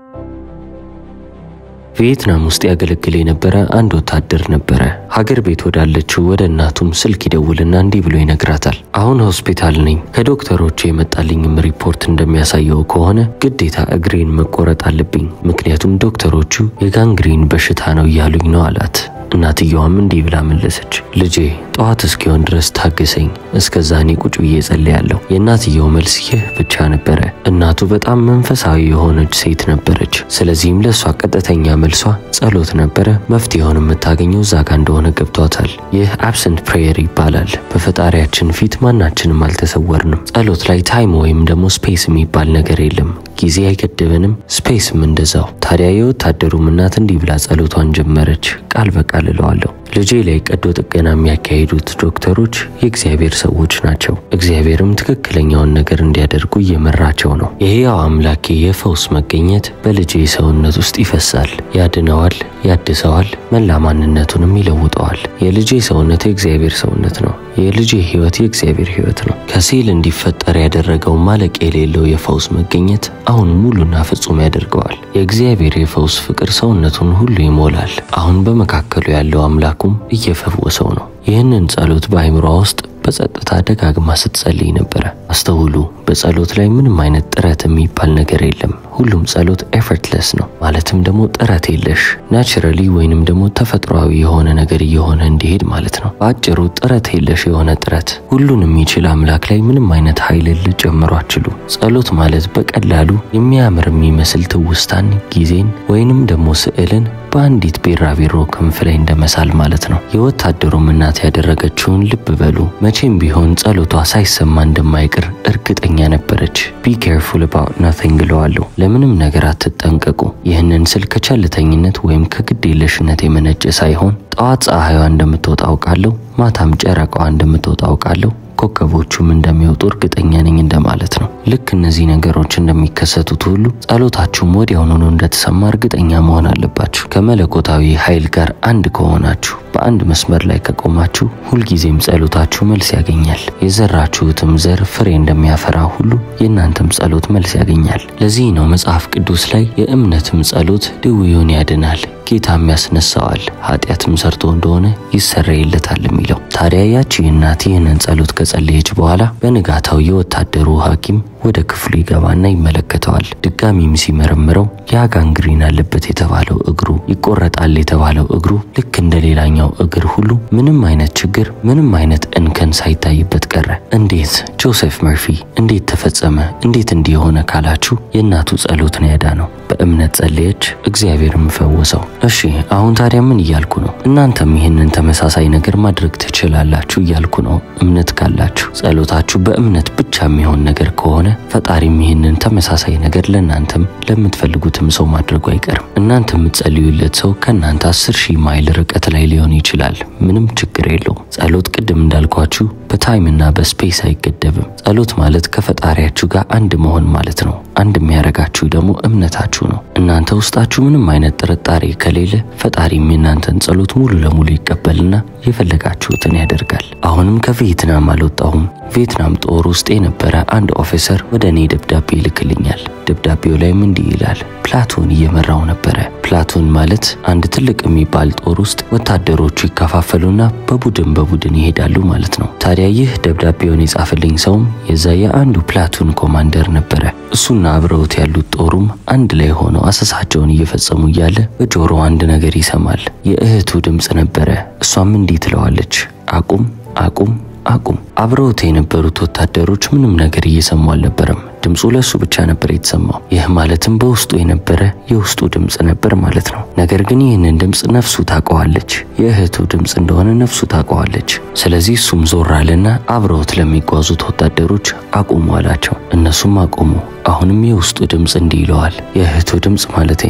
ቪየትናም ውስጥ ያገለግል የነበረ አንድ ወታደር ነበረ። ሀገር ቤት ወዳለችው ወደ እናቱም ስልክ ይደውልና እንዲህ ብሎ ይነግራታል። አሁን ሆስፒታል ነኝ። ከዶክተሮቹ የመጣልኝም ሪፖርት እንደሚያሳየው ከሆነ ግዴታ እግሬን መቆረጥ አለብኝ፣ ምክንያቱም ዶክተሮቹ የጋንግሪን በሽታ ነው እያሉኝ ነው አላት። እናትየዋም እንዲህ ብላ መለሰች፣ ልጄ ጠዋት እስኪሆን ድረስ ታገሰኝ፣ እስከዛ እኔ ቁጭ ብዬ ጸልያለሁ። የእናትየው መልስ ይህ ብቻ ነበረ። እናቱ በጣም መንፈሳዊ የሆነች ሴት ነበረች። ስለዚህም ለእሷ ቀጥተኛ መልሷ ጸሎት ነበረ። መፍትሄውን የምታገኘው እዛ ጋ እንደሆነ ገብቷታል። ይህ አብሰንት ፕሬየር ይባላል። በፈጣሪያችን ፊት ማናችንም አልተሰወርንም። ጸሎት ላይ ታይም ወይም ደግሞ ስፔስ የሚባል ነገር የለም። ጊዜ አይገድበንም፣ ስፔስም እንደዛው። ታዲያ የወታደሩም እናት እንዲህ ብላ ጸሎቷን ጀመረች። ቃል በቃል እለዋለሁ ልጄ ላይ ቀዶ ጥገና የሚያካሂዱት ዶክተሮች የእግዚአብሔር ሰዎች ናቸው። እግዚአብሔርም ትክክለኛውን ነገር እንዲያደርጉ እየመራቸው ነው። የሕያው አምላኬ የፈውስ መገኘት በልጄ ሰውነት ውስጥ ይፈሳል፣ ያድነዋል፣ ያድሰዋል፣ መላ ማንነቱንም ይለውጠዋል። የልጄ ሰውነት የእግዚአብሔር ሰውነት ነው። የልጄ ሕይወት የእግዚአብሔር ሕይወት ነው። ከሴል እንዲፈጠር ያደረገው ማለቅ የሌለው የፈውስ መገኘት አሁን ሙሉና ፍጹም ያደርገዋል። የእግዚአብሔር የፈውስ ፍቅር ሰውነቱን ሁሉ ይሞላል። አሁን በመካከሉ ያለው አምላኩም እየፈወሰው ነው። ይህንን ጸሎት በአይምሯ ውስጥ በጸጥታ ደጋግማ ስትጸልይ ነበረ። አስተውሉ፣ በጸሎት ላይ ምንም አይነት ጥረት የሚባል ነገር የለም። ሁሉም ጸሎት ኤፈርትለስ ነው። ማለትም ደግሞ ጥረት የለሽ ናቹራሊ ወይንም ደግሞ ተፈጥሯዊ የሆነ ነገር እየሆነ እንዲሄድ ማለት ነው። በአጭሩ ጥረት የለሽ የሆነ ጥረት። ሁሉን የሚችል አምላክ ላይ ምንም አይነት ኃይልን ልጨምሩ አትችሉ። ጸሎት ማለት በቀላሉ የሚያምር የሚመስል ትውስታን፣ ጊዜን ወይንም ደግሞ ስዕልን በአንዲት ቢራቢሮ ክንፍ ላይ እንደመሳል ማለት ነው። የወታደሩም እናት ያደረገችውን ልብ በሉ። መቼም ቢሆን ጸሎቷ ሳይሰማ እንደማይቀር እርግጠኛ ነበረች። ቢ ኬርፉል አባውት ናቲንግ እለዋለሁ። ለምንም ነገር አትጠንቀቁ። ይህንን ስል ከቸልተኝነት ወይም ከግዴለሽነት የመነጨ ሳይሆን ጠዋት ፀሐይዋ እንደምትወጣ አውቃለሁ፣ ማታም ጨረቃዋ እንደምትወጣ አውቃለሁ ኮከቦቹም እንደሚወጡ እርግጠኛ ነኝ እንደማለት ነው። ልክ እነዚህ ነገሮች እንደሚከሰቱት ሁሉ ጸሎታችሁም ወዲያውኑ ነው እንደተሰማ እርግጠኛ መሆን አለባችሁ። ከመለኮታዊ ኃይል ጋር አንድ ከሆናችሁ በአንድ መስመር ላይ ከቆማችሁ ሁልጊዜም ጸሎታችሁ መልስ ያገኛል። የዘራችሁትም ዘር ፍሬ እንደሚያፈራ ሁሉ የእናንተም ጸሎት መልስ ያገኛል። ለዚህ ነው መጽሐፍ ቅዱስ ላይ የእምነትም ጸሎት ድውዩን ያድናል ጌታም ያስነሳዋል፣ ኃጢአትም ሰርቶ እንደሆነ ይሰረይለታል የሚለው። ታዲያ ያቺ እናት ይህንን ጸሎት ከጸለየች በኋላ በንጋታው የወታደሩ ሐኪም ወደ ክፍሉ ይገባና ይመለከተዋል። ድጋሚም ሲመረምረው ያ ጋንግሪን አለበት የተባለው እግሩ ይቆረጣል የተባለው እግሩ ልክ እንደ ሌላኛው እግር ሁሉ ምንም አይነት ችግር ምንም አይነት እንከን ሳይታይበት ቀረ። እንዴት ጆሴፍ መርፊ እንዴት ተፈጸመ? እንዴት እንዲህ የሆነ ካላችሁ የእናቱ ጸሎት ነው ያዳነው። በእምነት ጸለየች፣ እግዚአብሔርም ፈወሰው። እሺ አሁን ታዲያ ምን እያልኩ ነው? እናንተም ይህንን ተመሳሳይ ነገር ማድረግ ትችላላችሁ እያልኩ ነው። እምነት ካላችሁ ጸሎታችሁ በእምነት ብቻ የሚሆን ነገር ከሆነ ፈጣሪም ይህንን ተመሳሳይ ነገር ለእናንተም ለምትፈልጉትም ሰው ማድረጉ አይቀርም። እናንተ የምትጸልዩለት ሰው ከእናንተ አስር ሺህ ማይል ርቀት ላይ ሊሆን ይችላል። ምንም ችግር የለውም። ጸሎት ቅድም እንዳልኳችሁ በታይምና በስፔስ አይገደብም። ጸሎት ማለት ከፈጣሪያችሁ ጋር አንድ መሆን ማለት ነው። አንድ የሚያደርጋችሁ ደግሞ እምነታችሁ ነው። እናንተ ውስጣችሁ ምንም አይነት ጥርጣሬ ከሌለ ፈጣሪም የእናንተን ጸሎት ሙሉ ለሙሉ ይቀበልና የፈለጋችሁትን ያደርጋል። አሁንም ከቪየትናም አልወጣሁም። ቪየትናም ጦር ውስጥ የነበረ አንድ ኦፊሰር ወደ እኔ ደብዳቤ ይልክልኛል። ደብዳቤው ላይም እንዲህ ይላል። ፕላቶን እየመራው ነበረ። ፕላቶን ማለት አንድ ትልቅ የሚባል ጦር ውስጥ ወታደሮቹ ይከፋፈሉና በቡድን በቡድን ይሄዳሉ ማለት ነው። ታዲያ ይህ ደብዳቤውን የጻፈልኝ ሰውም የዛ የአንዱ ፕላቱን ኮማንደር ነበረ። እሱና አብረውት ያሉት ጦሩም አንድ ላይ ሆነው አሰሳቸውን እየፈጸሙ እያለ በጆሮ አንድ ነገር ይሰማል። የእህቱ ድምፅ ነበረ። እሷም እንዲህ ትለዋለች፣ አቁም አቁም አቁም። አብረውት የነበሩት ወታደሮች ምንም ነገር እየሰሙ አልነበረም። ድምፁ ለሱ ብቻ ነበር የተሰማው። ይህ ማለትም በውስጡ የነበረ የውስጡ ድምፅ ነበር ማለት ነው። ነገር ግን ይህንን ድምፅ ነፍሱ ታውቀዋለች። የእህቱ ድምፅ እንደሆነ ነፍሱ ታውቀዋለች። ስለዚህ እሱም ዞር አለና አብረውት ለሚጓዙት ወታደሮች አቁሙ አላቸው። እነሱም አቆሙ። አሁንም የውስጡ ድምፅ እንዲህ ይለዋል። የእህቱ ድምፅ ማለቴ ነው።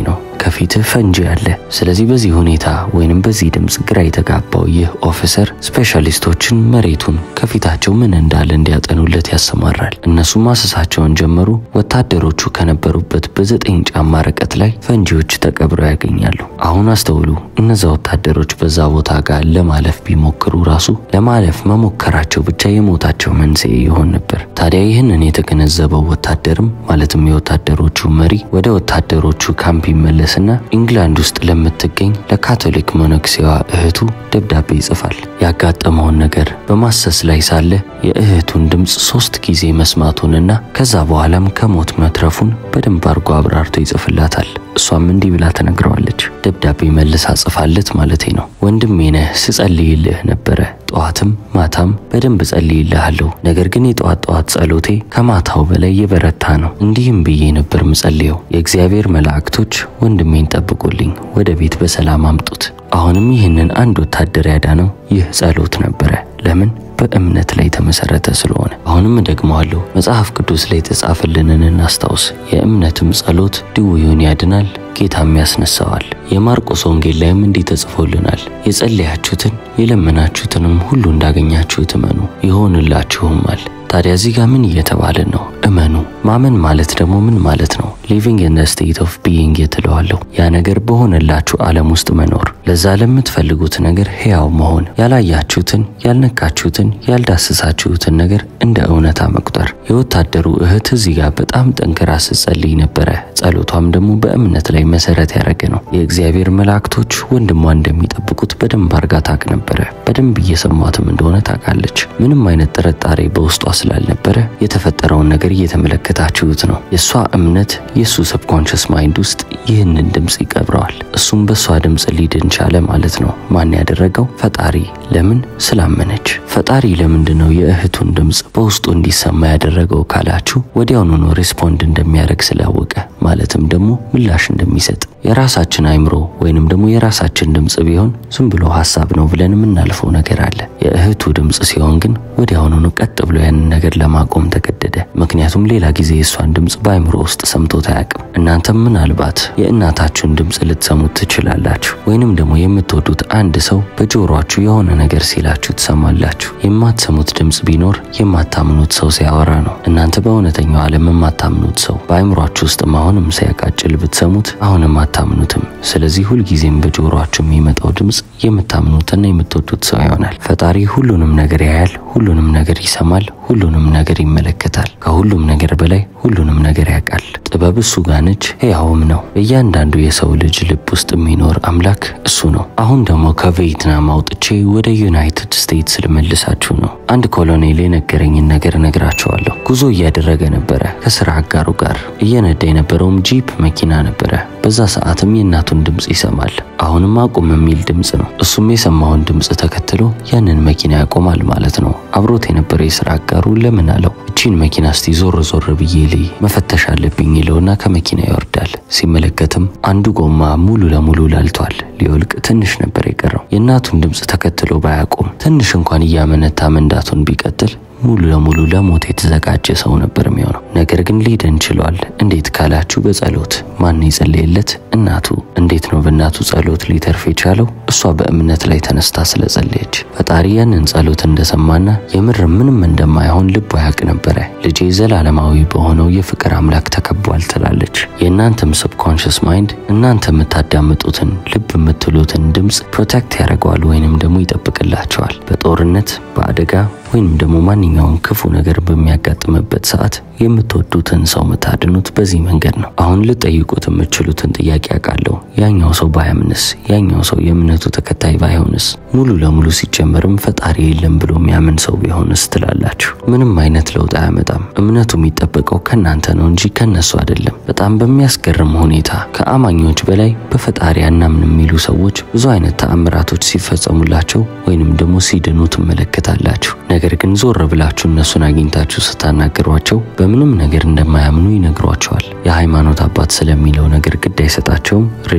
ከፊትህ ፈንጂ አለ። ስለዚህ በዚህ ሁኔታ ወይንም በዚህ ድምፅ ግራ የተጋባው ይህ ኦፊሰር ስፔሻሊስቶችን መሬቱን ከፊታቸው ምን እንዳለ እንዲያጠኑለት ያሰማራል። እነሱም ማሰሳቸውን ጀመሩ። ወታደሮቹ ከነበሩበት በዘጠኝ ጫማ ርቀት ላይ ፈንጂዎች ተቀብረው ያገኛሉ። አሁን አስተውሉ። እነዛ ወታደሮች በዛ ቦታ ጋር ለማለፍ ቢሞክሩ ራሱ ለማለፍ መሞከራቸው ብቻ የሞታቸው መንስኤ ይሆን ነበር። ታዲያ ይህንን የተገነዘበው ወታደርም ማለትም የወታደሮቹ መሪ ወደ ወታደሮቹ ካምፕ ይመለስና ኢንግላንድ ውስጥ ለምትገኝ ለካቶሊክ መነኩሴዋ እህቱ ደብዳቤ ይጽፋል። ያጋጠመውን ነገር በማሰስ ላይ ሳለ የእህቱን ድምፅ ሶስት ጊዜ መስማቱንና ከዛ በኋላም ከሞት መትረፉን በደንብ አርጎ አብራርቶ ይጽፍላታል። እሷም እንዲህ ብላ ተነግረዋለች። ደብዳቤ መልሳ ጽፋለት ማለቴ ነው። ወንድሜ ነህ፣ ስጸልይልህ ነበረ ጠዋትም ማታም በደንብ ጸልይልሃለሁ። ነገር ግን የጠዋት ጠዋት ጸሎቴ ከማታው በላይ የበረታ ነው። እንዲህም ብዬ ነበር ምጸልየው፣ የእግዚአብሔር መላእክቶች ወንድሜን ጠብቁልኝ፣ ወደ ቤት በሰላም አምጡት። አሁንም ይህንን አንድ ወታደር ያዳነው ይህ ጸሎት ነበረ። ለምን? በእምነት ላይ የተመሰረተ ስለሆነ። አሁንም እደግመዋለሁ፣ መጽሐፍ ቅዱስ ላይ የተጻፈልንን እናስታውስ። የእምነትም ጸሎት ድውዩን ያድናል ጌታም ያስነሳዋል። የማርቆስ ወንጌል ላይም እንዲህ ተጽፎልናል፣ የጸለያችሁትን የለመናችሁትንም ሁሉ እንዳገኛችሁት እመኑ ይሆንላችሁማል። ታዲያ እዚህ ጋር ምን እየተባለ ነው? እመኑ። ማመን ማለት ደግሞ ምን ማለት ነው? ሊቪንግ ኢን ስቴት ኦፍ ቢይንግ የትለዋለሁ። ያ ነገር በሆነላችሁ ዓለም ውስጥ መኖር፣ ለዛ ለምትፈልጉት ነገር ሕያው መሆን፣ ያላያችሁትን፣ ያልነካችሁትን፣ ያልዳሰሳችሁትን ነገር እንደ እውነታ መቁጠር። የወታደሩ እህት እዚህ ጋር በጣም ጠንክራ ስትጸልይ ነበረ። ጸሎቷም ደግሞ በእምነት ላይ መሰረት ያደረገ ነው። የእግዚአብሔር መላእክቶች ወንድሟ እንደሚጠብቁት በደንብ አርጋ ታቅ ነበረ። በደንብ እየሰሟትም እንደሆነ ታውቃለች። ምንም አይነት ጥርጣሬ በውስጧ ስላልነበረ የተፈጠረውን ነገር እየተመለከታችሁት ነው። የእሷ እምነት የእሱ ሰብኮንሽስ ማይንድ ውስጥ ይህንን ድምፅ ይቀብረዋል። እሱም በእሷ ድምፅ ሊድን ቻለ ማለት ነው። ማን ያደረገው? ፈጣሪ። ለምን? ስላመነች። ፈጣሪ ለምንድን ነው የእህቱን ድምፅ በውስጡ እንዲሰማ ያደረገው ካላችሁ ወዲያውኑ ነው ሪስፖንድ እንደሚያደርግ ስላወቀ ማለትም ደግሞ ምላሽ እንደሚሰጥ የራሳችን አይምሮ ወይንም ደግሞ የራሳችን ድምፅ ቢሆን ዝም ብሎ ሀሳብ ነው ብለን የምናልፈው ነገር አለ። የእህቱ ድምፅ ሲሆን ግን ወዲያውኑ ቀጥ ብሎ ያንን ነገር ለማቆም ተገደደ። ምክንያቱም ሌላ ጊዜ የእሷን ድምፅ በአይምሮ ውስጥ ሰምቶት አያውቅም። እናንተም ምናልባት የእናታችሁን ድምፅ ልትሰሙት ትችላላችሁ። ወይንም ደግሞ የምትወዱት አንድ ሰው በጆሮአችሁ የሆነ ነገር ሲላችሁ ትሰማላችሁ። የማትሰሙት ድምፅ ቢኖር የማታምኑት ሰው ሲያወራ ነው። እናንተ በእውነተኛው ዓለም የማታምኑት ሰው በአይምሯችሁ ውስጥ አሁንም ሲያቃጭል ብትሰሙት አሁንም አታምኑትም። ስለዚህ ሁልጊዜም በጆሮአችሁ የሚመጣው ድምፅ የምታምኑትና የምትወዱት ሰው ይሆናል። ፈጣሪ ሁሉንም ነገር ያያል፣ ሁሉንም ነገር ይሰማል፣ ሁሉንም ነገር ይመለከታል። ከሁሉም ነገር በላይ ሁሉንም ነገር ያውቃል። ጥበብ እሱ ጋር ነች፣ ሕያውም ነው። በእያንዳንዱ የሰው ልጅ ልብ ውስጥ የሚኖር አምላክ እሱ ነው። አሁን ደግሞ ከቪየትናም አውጥቼ ወደ ዩናይትድ ስቴትስ ልመልሳችሁ ነው። አንድ ኮሎኔል የነገረኝን ነገር እነግራቸዋለሁ። ጉዞ እያደረገ ነበረ ከስራ አጋሩ ጋር። እየነዳ የነበረውም ጂፕ መኪና ነበረ። በዛ ሰዓትም የእናቱን ድምፅ ይሰማል። አሁንም አቁም የሚል ድምፅ ነው። እሱም የሰማውን ድምፅ ተከትሎ ያንን መኪና ያቆማል ማለት ነው። አብሮት የነበረ የስራ አጋሩ ለምን አለው እቺን መኪና እስቲ ዞር ዞር ብዬ ልይ መፈተሽ አለብኝ ይለውና ከመኪና ይወርዳል። ሲመለከትም አንዱ ጎማ ሙሉ ለሙሉ ላልቷል። ሊወልቅ ትንሽ ነበር የቀረው። የእናቱን ድምፅ ተከትሎ ባያቆም ትንሽ እንኳን እያመነታ መንዳቱን ቢቀጥል ሙሉ ለሙሉ ለሞት የተዘጋጀ ሰው ነበር የሚሆነው። ነገር ግን ሊድን ችሏል። እንዴት ካላችሁ በጸሎት ማን የጸለየለት? እናቱ። እንዴት ነው በእናቱ ጸሎት ሊተርፍ የቻለው? እሷ በእምነት ላይ ተነስታ ስለጸለየች። ፈጣሪ ያንን ጸሎት እንደሰማና የምር ምንም እንደማይሆን ልቧ ያውቅ ነበረ። ልጄ ዘላለማዊ በሆነው የፍቅር አምላክ ተከቧል ትላለች። የእናንተም ሰብኮንሽስ ማይንድ እናንተ የምታዳምጡትን ልብ የምትሉትን ድምፅ ፕሮቴክት ያደርገዋል ወይንም ደግሞ ይጠብቅላቸዋል። በጦርነት በአደጋ ወይንም ደግሞ ማንኛውም ክፉ ነገር በሚያጋጥምበት ሰዓት የምትወዱትን ሰው የምታድኑት በዚህ መንገድ ነው። አሁን ልጠይቁት የምትችሉትን ጥያቄ አውቃለሁ። ያኛው ሰው ባያምንስ? ያኛው ሰው የእምነቱ ተከታይ ባይሆንስ? ሙሉ ለሙሉ ሲጀመርም ፈጣሪ የለም ብሎ የሚያምን ሰው ቢሆንስ ትላላችሁ። ምንም አይነት ለውጥ አያመጣም። እምነቱ የሚጠበቀው ከእናንተ ነው እንጂ ከነሱ አይደለም። በጣም በሚያስገርም ሁኔታ ከአማኞች በላይ በፈጣሪ አናምን የሚሉ ሰዎች ብዙ አይነት ተአምራቶች ሲፈጸሙላቸው ወይንም ደግሞ ሲድኑ ትመለከታላችሁ። ነገር ግን ዞር ብላችሁ እነሱን አግኝታችሁ ስታናግሯቸው በምንም ነገር እንደማያምኑ ይነግሯቸዋል። የሃይማኖት አባት ስለሚለው ነገር ግድ አይሰጣቸውም።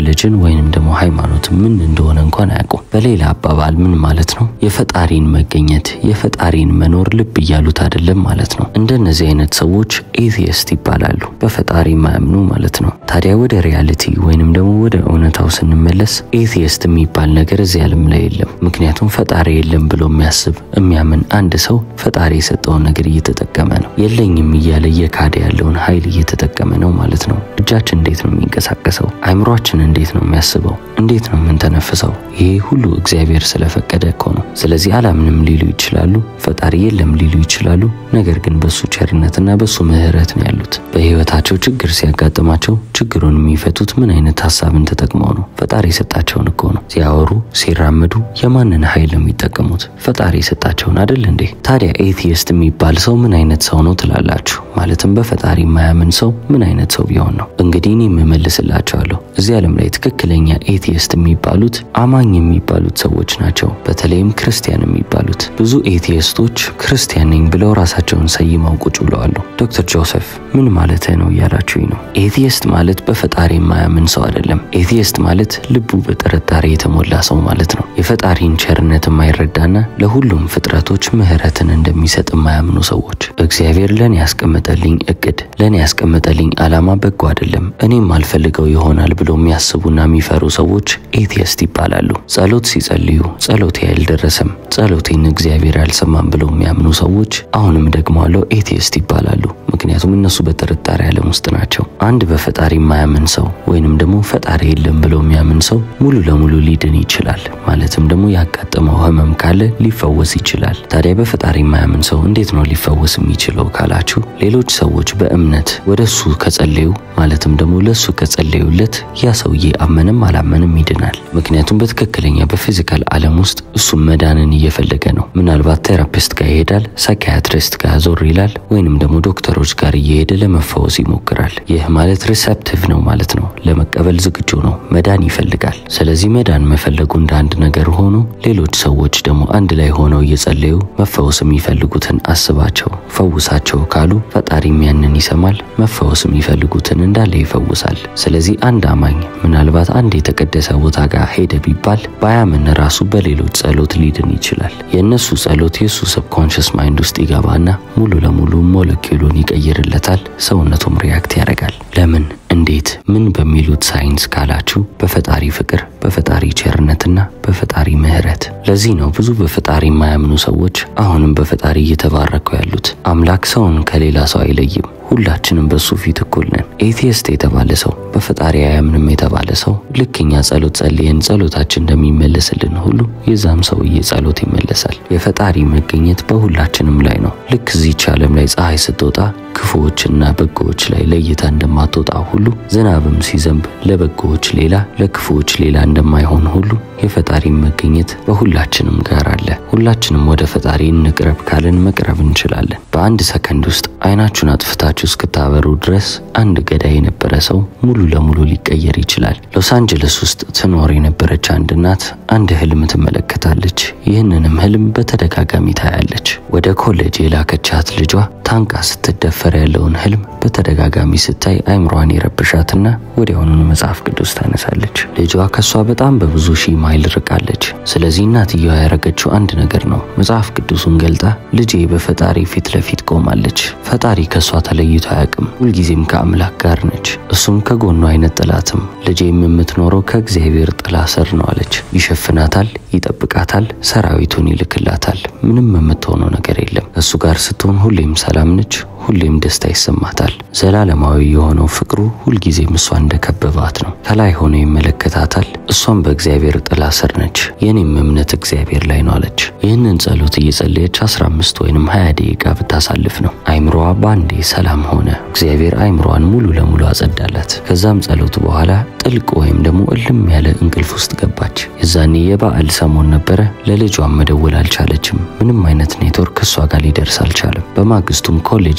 ሪሊጅን ወይንም ደግሞ ሃይማኖት ምን እንደሆነ እንኳን አያውቁም። በሌላ አባባል ምን ማለት ነው? የፈጣሪን መገኘት የፈጣሪን መኖር ልብ እያሉት አይደለም ማለት ነው። እንደነዚህ አይነት ሰዎች ኤቲየስት ይባላሉ፣ በፈጣሪ ማያምኑ ማለት ነው። ታዲያ ወደ ሪያሊቲ ወይንም ደግሞ ወደ እውነታው ስንመለስ ኤቲየስት የሚባል ነገር እዚህ ዓለም ላይ የለም። ምክንያቱም ፈጣሪ የለም ብሎ የሚያስብ የሚያምን አንድ ሰው ፈጣሪ የሰጠውን ነገር እየተጠቀመ ነው። የለኝም እያለ እየካደ ያለውን ኃይል እየተጠቀመ ነው ማለት ነው። እጃችን እንዴት ነው የሚንቀሳቀሰው? አይምሯችን እንዴት ነው የሚያስበው? እንዴት ነው የምንተነፍሰው? ይሄ ሁሉ እግዚአብሔር ስለፈቀደ እኮ ነው። ስለዚህ አላምንም ሊሉ ይችላሉ፣ ፈጣሪ የለም ሊሉ ይችላሉ። ነገር ግን በሱ ቸርነትና በሱ ምሕረት ነው ያሉት። በህይወታቸው ችግር ሲያጋጥማቸው ችግሩን የሚፈቱት ምን አይነት ሀሳብን ተጠቅመው ነው? ፈጣሪ የሰጣቸውን እኮ ነው። ሲያወሩ ሲራመዱ የማንን ኃይል ነው የሚጠቀሙት? ፈጣሪ የሰጣቸውን አይደል እንዴ? ታዲያ ኤቲየስት የሚባል ሰው ምን አይነት ሰው ነው ትላላችሁ? ማለትም በፈጣሪ የማያምን ሰው ምን አይነት ሰው ቢሆን ነው? እንግዲህ እኔ የምመልስላቸዋለሁ። እዚህ ዓለም ላይ ትክክለኛ ኤቲየስት የሚባሉት አማኝ የሚባሉት ሰዎች ናቸው። በተለይም ክርስቲያን የሚባሉት ብዙ ኤቲየስቶች ክርስቲያን ነኝ ብለው ራሳቸውን ሰይመው ቁጭ ብለዋሉ። ዶክተር ጆሴፍ ምን ማለትህ ነው እያላችሁኝ ነው። ኤቲየስት ማለት በፈጣሪ የማያምን ሰው አይደለም። ኤቲየስት ማለት ልቡ በጥርጣሬ የተሞላ ሰው ማለት ነው። የፈጣሪን ቸርነት የማይረዳና ለሁሉም ፍጥረቶች ምሕረትን እንደሚሰጥ የማያምኑ ሰዎች እግዚአብሔር ለእኔ ያስቀመጠልኝ እቅድ ለእኔ ያስቀመጠልኝ ዓላማ በጎ አይደለም፣ እኔም አልፈልገው ይሆናል ብሎ የሚያስቡና የሚፈሩ ሰዎች ኤቲየስት ይባላሉ። ጸሎት ሲጸልዩ ጸሎቴ አልደረሰም፣ ጸሎቴን እግዚአብሔር አልሰማም ብለው የሚያምኑ ሰዎች አሁንም ደግሞ አለው ኤቲየስት ይባላሉ። ምክንያቱም እነሱ በጥርጣሬ ዓለም ውስጥ ናቸው። አንድ በፈጣሪ የማያምን ሰው ወይንም ደግሞ ፈጣሪ የለም ብለው የሚያምን ሰው ሙሉ ለሙሉ ሊድን ይችላል። ማለትም ደግሞ ያጋጠመው ህመም ካለ ሊፈወስ ይችላል። ታዲያ በፈጣሪ የማያምን ሰው እንዴት ነው ሊፈወስ የሚችለው ካላችሁ ሌሎች ሰዎች በእምነት ወደ እሱ ከጸለዩ ማለትም ደግሞ ለእሱ ከጸለዩለት ያ ሰውዬ አመንም አላመንም ይድናል። ምክንያቱም በትክክለኛ በፊዚካል ዓለም ውስጥ እሱም መዳንን እየፈለገ ነው። ምናልባት ቴራፒስት ጋር ይሄዳል፣ ሳይኪያትሪስት ጋር ዞር ይላል፣ ወይንም ደግሞ ዶክተሮች ጋር እየሄደ ለመፈወስ ይሞክራል። ይህ ማለት ሪሰፕቲቭ ነው ማለት ነው። ለመቀበል ዝግጁ ነው፣ መዳን ይፈልጋል። ስለዚህ መዳን መፈለጉ እንደ አንድ ነገር ሆኖ ሌሎች ሰዎች ደግሞ አንድ ላይ ሆነው እየጸለዩ መፈወስ የሚፈልጉትን አስባቸው ፈውሳቸው ካሉ ፈጣሪም ያንን ይሰማል፣ መፈወስ የሚፈልጉትን እንዳለ ይፈውሳል። ስለዚህ አንድ አማኝ ምናልባት አንድ የተቀደሰ ቦታ ጋር ሄደ ቢባል ባያምን ራሱ በሌሎች ጸሎት ሊድን ይችላል። የእነሱ ጸሎት የእሱ ሰብኮንሽስ ማይንድ ውስጥ ይገባና ሙሉ ለሙሉ ሞለኪውሉን ይቀይርለታል። ሰውነቱም ሪያክት ያደርጋል። ለምን እንዴት ምን በሚሉት ሳይንስ ካላችሁ በፈጣሪ ፍቅር፣ በፈጣሪ ቸርነትና በፈጣሪ ምሕረት። ለዚህ ነው ብዙ በፈጣሪ የማያምኑ ሰዎች አሁንም በፈጣሪ እየተባረኩ ያሉት። አምላክ ሰውን ከሌላ ሰው አይለይም። ሁላችንም በሱ ፊት እኩል ነን። ኤቲየስት የተባለ ሰው በፈጣሪ አያምንም የተባለ ሰው ልክ እኛ ጸሎት ጸልየን ጸሎታችን እንደሚመለስልን ሁሉ የዛም ሰውዬ ጸሎት ይመለሳል። የፈጣሪ መገኘት በሁላችንም ላይ ነው። ልክ እዚች ዓለም ላይ ፀሐይ ስትወጣ ክፉዎችና በጎዎች ላይ ለይታ እንደማትወጣ ሁሉ ዝናብም ሲዘንብ ለበጎዎች ሌላ ለክፉዎች ሌላ እንደማይሆን ሁሉ የፈጣሪ መገኘት በሁላችንም ጋር አለ። ሁላችንም ወደ ፈጣሪ እንቅረብ ካልን መቅረብ እንችላለን። በአንድ ሰከንድ ውስጥ አይናችሁን አጥፍታችሁ እስክታበሩ ድረስ አንድ ገዳይ የነበረ ሰው ሙሉ ለሙሉ ሊቀየር ይችላል። ሎስ አንጀለስ ውስጥ ትኖር የነበረች አንድ እናት አንድ ህልም ትመለከታለች። ይህንንም ህልም በተደጋጋሚ ታያለች። ወደ ኮሌጅ የላከቻት ልጇ ታንቃ ስትደፈር ያለውን ህልም በተደጋጋሚ ስታይ አይምሯን የረብሻትና ወዲያውኑኑ መጽሐፍ ቅዱስ ታነሳለች። ልጇ ከሷ በጣም በብዙ ሺህ ማይል ርቃለች። ስለዚህ እናትየዋ ያረገችው አንድ ነገር ነው። መጽሐፍ ቅዱሱን ገልጣ ልጄ በፈጣሪ ፊት ለፊት ቆማለች። ፈጣሪ ከሷ ተለይቶ አያውቅም። ሁልጊዜም ከአምላክ ጋር ነች። እሱም ከጎኗ አይነጥላትም። ልጄም የምትኖረው ከእግዚአብሔር ጥላ ስር ነው አለች። ይሸፍናታል፣ ይጠብቃታል፣ ሰራዊቱን ይልክላታል። ምንም የምትሆነው ነገር የለም። እሱ ጋር ስትሆን ሁሌም ሰላም ነች። ሁሌም ደስታ ይሰማታል። ዘላለማዊ የሆነው ፍቅሩ ሁልጊዜም እሷ እንደከበባት ነው። ከላይ ሆኖ ይመለከታታል። እሷም በእግዚአብሔር ጥላ ስር ነች። የኔም እምነት እግዚአብሔር ላይ ነው አለች። ይህንን ጸሎት እየጸለየች 15 ወይንም 20 ደቂቃ ብታሳልፍ ነው አይምሮዋ በአንዴ ሰላም ሆነ። እግዚአብሔር አይምሮዋን ሙሉ ለሙሉ አጸዳላት። ከዛም ጸሎት በኋላ ጥልቅ ወይም ደግሞ እልም ያለ እንቅልፍ ውስጥ ገባች። የዛኔ የበዓል ሰሞን ነበረ። ለልጇን መደወል አልቻለችም። ምንም አይነት ኔትወርክ እሷ ጋር ሊደርስ አልቻለም። በማግስቱም ኮሌጅ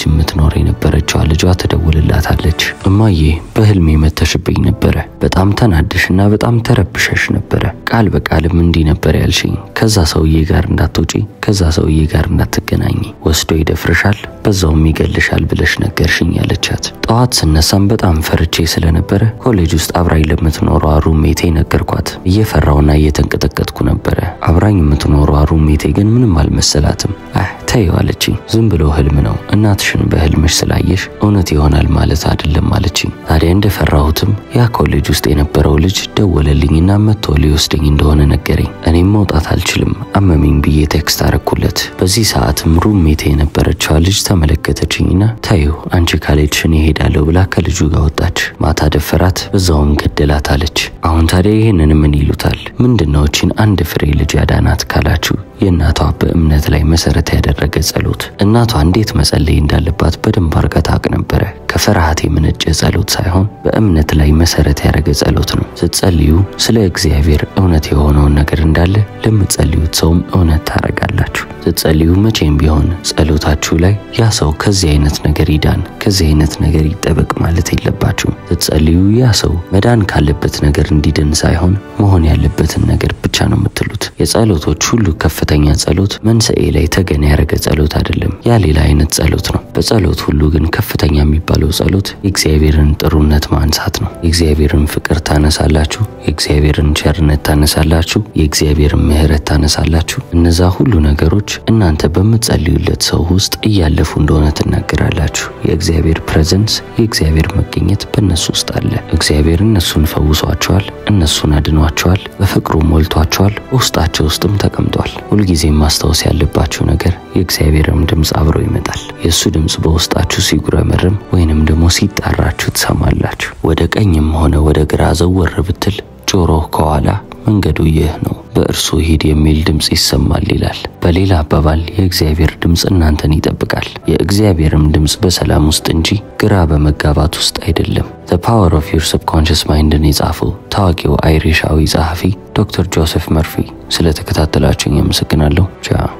የምትኖር የነበረችዋ ልጇ ትደውልላታለች። እማዬ በህልሜ መተሽብኝ ነበረ። በጣም ተናድሽና በጣም ተረብሸሽ ነበረ። ቃል በቃልም እንዲህ ነበር ያልሽኝ፣ ከዛ ሰውዬ ጋር እንዳትውጪ፣ ከዛ ሰውዬ ጋር እንዳትገናኝ፣ ወስዶ ይደፍርሻል፣ በዛውም ይገልሻል ብለሽ ነገርሽኝ ያለቻት። ጠዋት ስነሳም በጣም ፈርቼ ስለነበረ ኮሌጅ ውስጥ አብራኝ ለምትኖሯ ሩሜቴ ነገርኳት። እየፈራውና እየተንቀጠቀጥኩ ነበረ። አብራኝ የምትኖሯ ሩሜቴ ግን ምንም አልመሰላትም። አህ ተይው አለችኝ። ዝም ብሎ ህልም ነው። እናትሽን በህልምሽ ስላየሽ እውነት ይሆናል ማለት አይደለም አለችኝ። ታዲያ እንደፈራሁትም ያ ኮሌጅ ውስጥ የነበረው ልጅ ደወለልኝና መጥቶ ሊወስደኝ እንደሆነ ነገረኝ። እኔም መውጣት አልችልም አመመኝ ብዬ ቴክስት አረኩለት። በዚህ ሰዓትም ሩሜቴ የነበረችዋ ልጅ ተመለከተችኝና ተይው አንቺ ካልሄድሽ እኔ እሄዳለሁ ብላ ከልጁ ጋር ወጣች። ማታ ደፈራት፣ በዛውም ገደላት አለች። አሁን ታዲያ ይህንን ምን ይሉታል? ምንድነው እቺን አንድ ፍሬ ልጅ ያዳናት ካላችሁ የእናቷ በእምነት ላይ መሰረት ያደረገ ጸሎት። እናቷ እንዴት መጸለይ እንዳለባት በደንብ አርጋ ታውቅ ነበረ። ከፍርሃት የመነጨ ጸሎት ሳይሆን በእምነት ላይ መሰረት ያደረገ ጸሎት ነው። ስትጸልዩ ስለ እግዚአብሔር እውነት የሆነውን ነገር እንዳለ ለምትጸልዩት ሰውም እውነት ታረጋላችሁ። ስትጸልዩ መቼም ቢሆን ጸሎታችሁ ላይ ያ ሰው ከዚህ አይነት ነገር ይዳን፣ ከዚህ አይነት ነገር ይጠበቅ ማለት የለባችሁም። ስትጸልዩ ያ ሰው መዳን ካለበት ነገር እንዲድን ሳይሆን መሆን ያለበትን ነገር ብቻ ነው የምትሉት። የጸሎቶች ሁሉ ከፍተኛ ጸሎት መንስኤ ላይ ተገን ያደረገ ጸሎት አይደለም። ያ ሌላ አይነት ጸሎት ነው። በጸሎት ሁሉ ግን ከፍተኛ የሚባለው ጸሎት የእግዚአብሔርን ጥሩነት ማንሳት ነው። የእግዚአብሔርን ፍቅር ታነሳላችሁ፣ የእግዚአብሔርን ቸርነት ታነሳላችሁ፣ የእግዚአብሔርን ምሕረት ታነሳላችሁ። እነዛ ሁሉ ነገሮች እናንተ በምትጸልዩለት ሰው ውስጥ እያለፉ እንደሆነ ትናገራላችሁ። የእግዚአብሔር ፕሬዘንስ፣ የእግዚአብሔር መገኘት በእነሱ ውስጥ አለ። እግዚአብሔር እነሱን ፈውሷቸዋል፣ እነሱን አድኗቸዋል፣ በፍቅሩ ሞልቷቸዋል፣ በውስጣቸው ውስጥም ተቀምጧል። ሁልጊዜም ማስታወስ ያለባችሁ ነገር የእግዚአብሔርም ድምፅ አብሮ ይመጣል። የእሱ ድምፅ በውስጣችሁ ሲጉረመርም ወይንም ደግሞ ሲጣራችሁ ትሰማላችሁ። ወደ ቀኝም ሆነ ወደ ግራ ዘወር ብትል ጆሮ ከኋላ መንገዱ ይህ ነው፣ በእርሱ ሂድ የሚል ድምፅ ይሰማል ይላል። በሌላ አባባል የእግዚአብሔር ድምፅ እናንተን ይጠብቃል። የእግዚአብሔርም ድምፅ በሰላም ውስጥ እንጂ ግራ በመጋባት ውስጥ አይደለም። ዘ ፓወር ኦፍ ዩር ሰብኮንሽስ ማይንድን የጻፈው ታዋቂው አይሪሻዊ ጸሐፊ ዶክተር ጆሴፍ መርፊ። ስለተከታተላችሁኝ አመሰግናለሁ። ቻው